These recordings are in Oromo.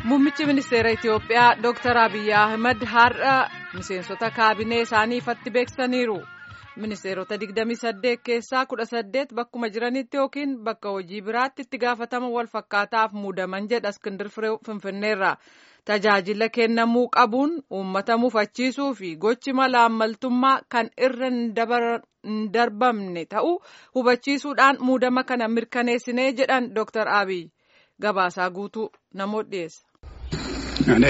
Muummichi ministeera Itiyoophiyaa Dr. Abiyyi Ahmad har'a miseensota kaabinee isaanii ifatti beeksisaniiru. Ministeerota 28 keessaa 18 bakkuma jiranitti yookiin bakka hojii biraatti itti gaafatama wal fakkaataaf muudaman jedha Iskindir Firee Finfinneerra. Tajaajila kennamuu qabuun uummata mufachiisuu fi gochi malaammaltummaa kan irra hin darbamne ta'uu hubachiisuudhaan muudama kana mirkaneessinee jedhan Dr. Abiyyi. Gabaasaa guutuu namoota dhiyeessa. እኔ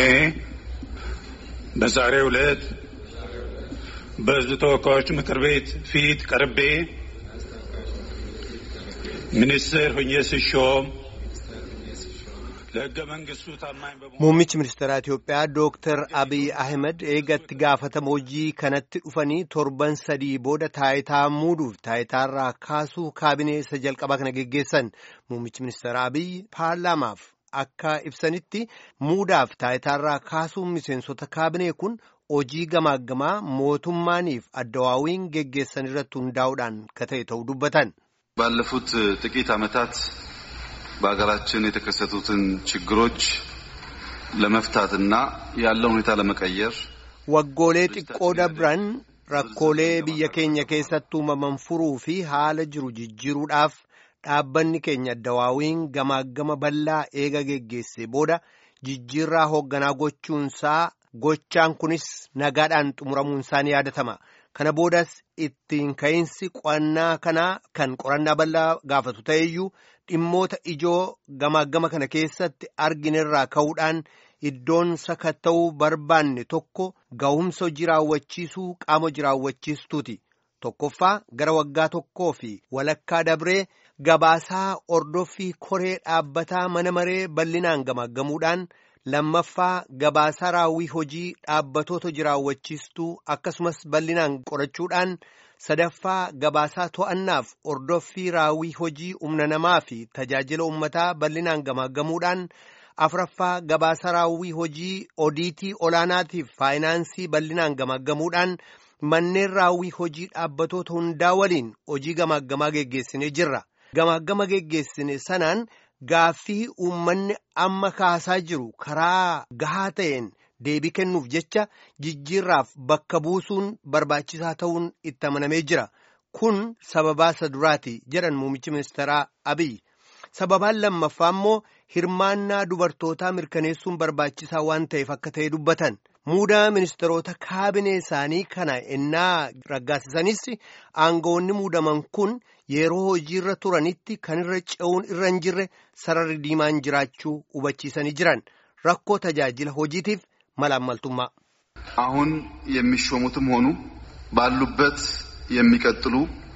በዛሬው ዕለት በሕዝብ ተወካዮች ምክር ቤት ፊት ቀርቤ ሚኒስትር ሆኜ ስሾም ለሕገ መንግሥቱ ታማኝ በመሆን Muummichi ministeeraa Itiyoophiyaa Dooktar Abiyyi Ahmed eegatti gaafatama hojii kanatti dhufanii torban sadii booda taayitaa muuduuf taayitaarraa kaasuu kaabinee isa jalqabaa kana geggeessan. Muummichi ministeeraa Abiyyi paarlaamaaf akka ibsanitti muudaaf taayitaarraa kaasuun miseensota kaabinee kun hojii gamaaggamaa mootummaaniif addawaawiin geggeessan irratti hundaa'uudhaan ka ta'e ta'uu dubbatan. ባለፉት ጥቂት ዓመታት በሀገራችን የተከሰቱትን ችግሮች ለመፍታትና ያለውን ሁኔታ ለመቀየር Waggoolee xiqqoo dabran rakkoolee biyya keenya keessatti uumaman furuu fi haala jiru jijjiiruudhaaf dhaabbanni keenya addawaawiin gamaagama bal'aa eega geggeesse booda jijjiirraa hoogganaa gochuunsaa gochaan kunis nagaadhaan xumuramuunsaa ni yaadatama. Kana boodas ittiin ka'iinsi qo'annaa kanaa kan qorannaa bal'aa gaafatu ta'eyyuu dhimmoota ijoo gamaagama kana keessatti arginerraa ka'uudhaan iddoon sakatta'uu barbaanne tokko ga'umsa hojii raawwachiisuu qaama hojii raawwachiistuuti. Tokkoffaa gara waggaa tokkoo fi walakkaa dabree gabaasaa ordoffii koree dhaabbataa mana maree bal'inaan gamaaggamuudhaan lammaffaa gabaasaa raawwii hojii dhaabbatoota hojii raawwachiistuu akkasumas bal'inaan qorachuudhaan sadaffaa gabaasaa to'annaaf ordoffii raawwii hojii humna namaa fi tajaajila uummataa bal'inaan gamaaggamuudhaan afraffaa gabaasaa raawwii hojii odiitii olaanaatiif faayinaansii bal'inaan gamaaggamuudhaan manneen raawwii hojii dhaabbatoota hundaa waliin hojii gamaaggamaa geggeessinee jirra. Gamaagama geggeessine sanaan gaaffii uummanni amma kaasaa jiru karaa gahaa ta'een deebii kennuuf jecha jijjiirraaf bakka buusuun barbaachisaa ta'uun itti amanamee jira. Kun sababaa isa duraati jedhan muummichi ministeeraa Abiyyi. Sababaan lammaffaa immoo hirmaannaa dubartootaa mirkaneessuun barbaachisaa waan ta'eef akka ta'e dubbatan. Muudaa ministeerota kaabinee isaanii kana ennaa raggaasisanis aangawoonni muudaman kun yeroo hojiirra turanitti kan irra ce'uun irra hin jirre sararri diimaan jiraachuu hubachiisanii jiran rakkoo tajaajila hojiitiif malaammaltummaa. አሁን የሚሾሙትም ሆኑ ባሉበት የሚቀጥሉ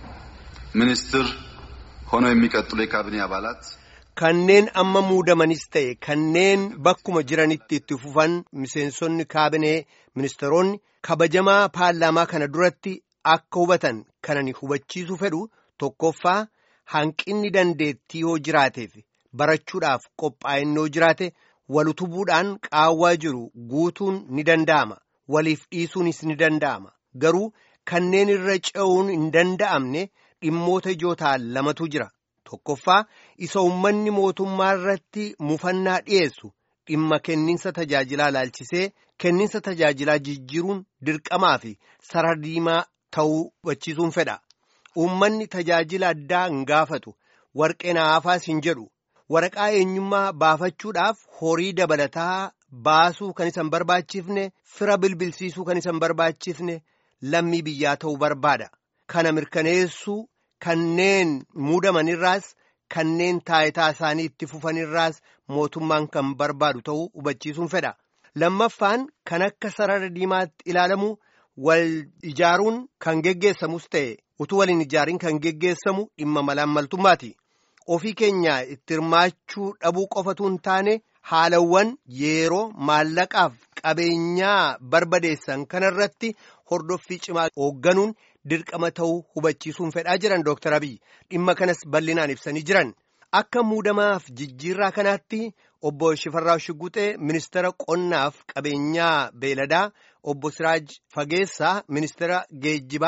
ሚኒስትር ሆነው የሚቀጥሉ የካቢኔ አባላት Kanneen amma muudamanis ta'e kanneen bakkuma jiranitti itti fufan miseensonni kaabinee ministeeronni kabajamaa paarlaamaa kana duratti akka hubatan kanani hubachiisuu fedhu tokkoffaa hanqinni dandeettii yoo jiraateef barachuudhaaf qophaa'inni yoo jiraate walutubuudhaan qaawwaa jiru guutuun ni danda'ama waliif dhiisuunis ni danda'ama garuu kanneen irra ce'uun hin danda'amne dhimmoota ijoo ta'an lamatu jira. Tokkoffaa isa uummanni mootummaa irratti mufannaa dhiyeessu dhimma kenninsa tajaajilaa laalchisee kenninsa tajaajilaa jijjiiruun dirqamaa fi sarara diimaa ta'uu hubachiisuun fedha. Uummanni tajaajila addaa hin gaafatu warqee naafaas hin jedhu waraqaa eenyummaa baafachuudhaaf horii dabalataa baasuu kan isa hin barbaachifne fira bilbilsiisuu kan isa hin barbaachifne lammii biyyaa ta'uu barbaada. Kana mirkaneessuu. Kanneen muudamanirraas kanneen taayitaa isaanii itti fufanirraas mootummaan kan barbaadu ta'uu hubachiisuun fedha. Lammaffaan kan akka sarara diimaatti ilaalamu wal ijaaruun kan geggeessamus ta'e utuu waliin ijaariin kan geggeessamu dhimma malaammaltummaati. Ofii keenya itti hirmaachuu dhabuu qofatu hin taane haalawwan yeroo maallaqaaf qabeenyaa barbadeessan kanarratti hordoffii cimaa hoogganuun. dirqama ta'uu hubachiisuun fedhaa jiran Dr. Abiyyi dhimma kanas bal'inaan ibsanii jiran akka muudamaaf jijjiirraa kanaatti obbo Shifarraa Shiguxee ministeera qonnaaf qabeenyaa beeladaa obbo Siraaj Fageessaa ministeera geejjibaa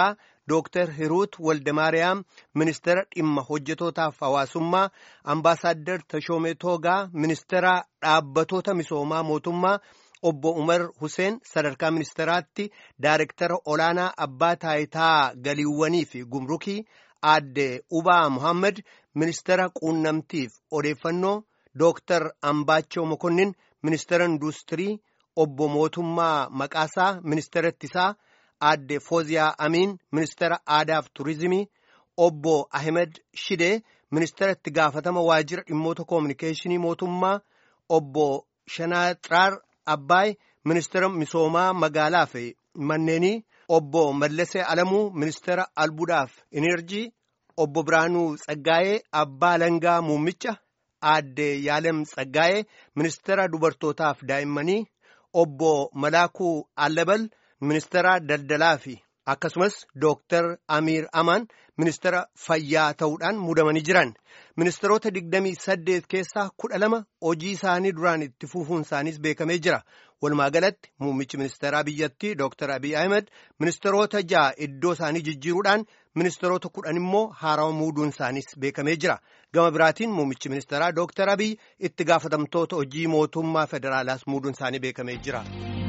Dooktar Hiruut Waldemaariyaam ministeera dhimma hojjetootaaf hawaasummaa, ambaasaaddar Tashoomee Toogaa ministeera dhaabbatoota misoomaa mootummaa, obbo Umar Huseen sadarkaa ministeeraatti daarektara olaanaa abbaa taayitaa galiiwwanii fi gumrukii, aadde Ubaa Muhammad ministeera quunnamtiif odeeffannoo, Dooktar Ambaachoo Mokonnin ministeera industirii, obbo Mootummaa Maqaasaa ministeera ittisaa, aadde Fooziyaa Amiin ministeera aadaaf turizimii, obbo Ahmed Shidee ministeera itti gaafatama waajjira dhimmoota koominikeeshinii mootummaa, obbo Shanaaxiraar Abbaay ministeera misoomaa magaalaa fi manneenii, obbo Mallasee Alamuu ministeera albuudhaaf inerjii, obbo Biraanuu Tsaggaayee abbaa langaa muummicha, aadde Yaalem Tsaggaayee ministeera dubartootaaf daa'immanii, obbo Malaakuu Allabal ministeera daldalaa fi akkasumas Dooktar Amiir Amaan ministeera fayyaa ta'uudhaan muudamanii jiran. Ministeerota digdamii saddeet keessaa kudha lama hojii isaanii duraan itti fufuun isaaniis beekamee jira. Walumaa galatti muummichi ministeeraa biyyattii Dooktar Abiy Ahmed ministeerota ja'a iddoo isaanii jijjiiruudhaan ministeerota kudhan immoo haarawa muuduun isaaniis beekamee jira. Gama biraatiin muummichi ministeeraa Dooktar Abiy itti gaafatamtoota hojii mootummaa federaalaas muuduun isaanii beekamee jira.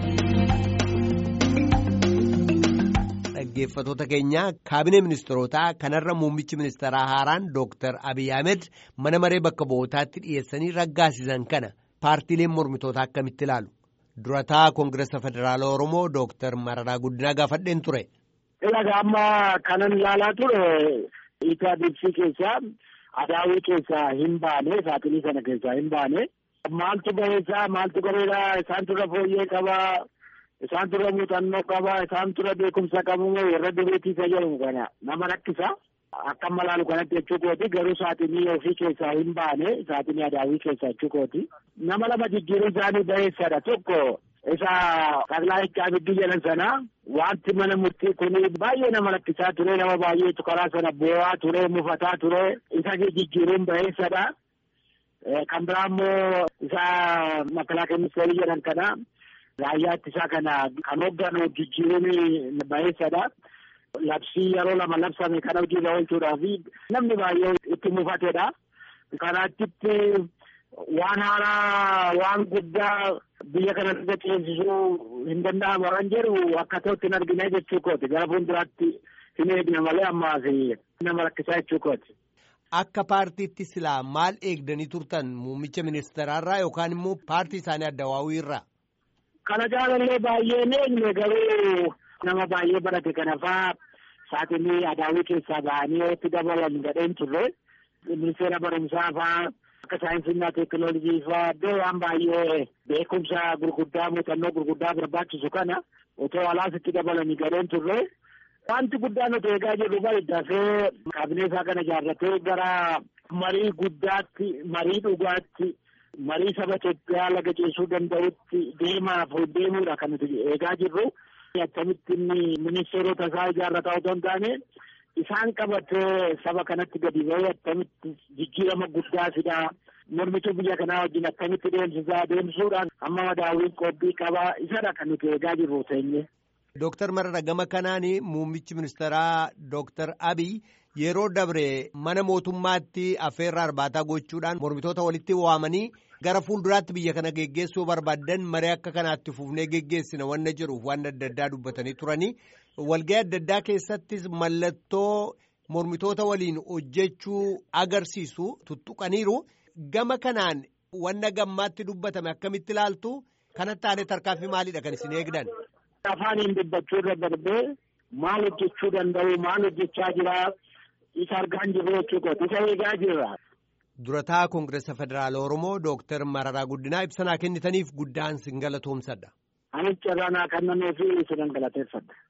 Dhaggeeffatoota keenya kaabinee ministeerotaa kanarra muummichi ministeeraa haaraan Dooktar Abiy Ahmed mana maree bakka bu'ootaatti dhiyeessanii raggaasisan kana paartiileen mormitootaa akkamitti ilaalu? Durataa Koongireesa Federaalaa Oromoo Dooktar Mararaa Guddinaa gaafadheen ture. Ilaga amma kanan ilaalaa ture ETDC keessaa adaawii keessaa hin baane saaxilii sana keessaa hin baane maaltu bareedaa maaltu bareedaa isaan turre fooyyee qabaa. Isaan turre muuxannoo qaba. Isaan turre beekumsa qabu warra duriitii isa jedhamu kana nama rakkisa. Akka malaalu kanatti jechuu kooti garuu saaxinii ofii keessaa hin baane saaxinii adaawii keessaa jechuu kooti. Nama lama jijjiiruu isaanii bareessadha tokko isa qaglaa itti jedhan sana wanti mana murtii kun baay'ee nama rakkisaa ture nama baay'eetu karaa sana boo'aa ture mufataa ture isa jijjiiruun bareessadha. Kan biraa immoo isa makalaakaa ministeerii jedhan kana. Raayyaa ittisaa kana kan hoogganu jijjiiruun bareessadha. Labsii yeroo lama labsame kana hojiirra oolchuudhaaf namni baay'ee itti mufatedha. Kanaatti waan haaraa waan guddaa biyya kana irra ceesisuu hin danda'amu waan jedhu akka ta'utti hin argine jechuu kooti. Gara fuulduraatti hin eegne malee ammaaf nama rakkisaa jechuu kooti. Akka paartiitti silaa maal eegdanii turtan muummicha ministeeraarraa yookaan immoo paartii isaanii addawaawii irraa? Kana jaalallee baay'ee eegne garuu nama baay'ee barate kana faa saaxinii adaawii keessaa ba'anii itti dabalan gadheen turre ministeera barumsaa faa akka saayinsii teekinooloojii faa iddoo waan baay'ee beekumsa gurguddaa muuxannoo gurguddaa barbaachisu kana otoo alaas itti dabalanii gadheen turre. Wanti guddaan nuti eegaa jirru bari dafee kaabinee isaa kana ijaarratee gara marii guddaatti marii dhugaatti. marii saba Itoophiyaa laga ceesuu danda'utti deemaaf deemuudha kan nuti eegaa jirru. Akkamitti inni ministeerota isaa ijaarrataa otoo hin taane isaan qabatee saba kanatti gadi ba'ee akkamitti jijjiirama guddaa fidaa mormituu biyya kanaa wajjin akkamitti deemsisaa deemsuudhaan amma madaawwiin qophii qabaa isadha kan nuti eegaa jirru teenye. Dooktar Marara gama kanaan muummichi ministeeraa Dooktar Abiy yeroo dabre mana mootummaatti affeerraa arbaataa gochuudhaan mormitoota walitti waamanii gara fuulduraatti biyya kana geggeessuu barbaadan maree akka kanaatti fufnee geggeessina wanna jedhuuf waan adda addaa dubbatanii turanii walga'ii adda addaa keessattis mallattoo mormitoota waliin hojjechuu agarsiisu tuttuqaniiru gama kanaan wanna gammaatti dubbatame akkamitti ilaaltu kanatti aanee tarkaanfii maaliidha kan isin eegdan. Afaaniin dubbachuu irra darbee maal hojjechuu danda'u maal hojjechaa jira isa argaa jirru jechuudha isa eegaa jirra. Durataa Koongireesa Federaala Oromoo Dooktar Mararaa Guddinaa ibsanaa kennitaniif guddaan sin galatoomsadha. Anis carraa naa kennamee fi isinan galateeffadha.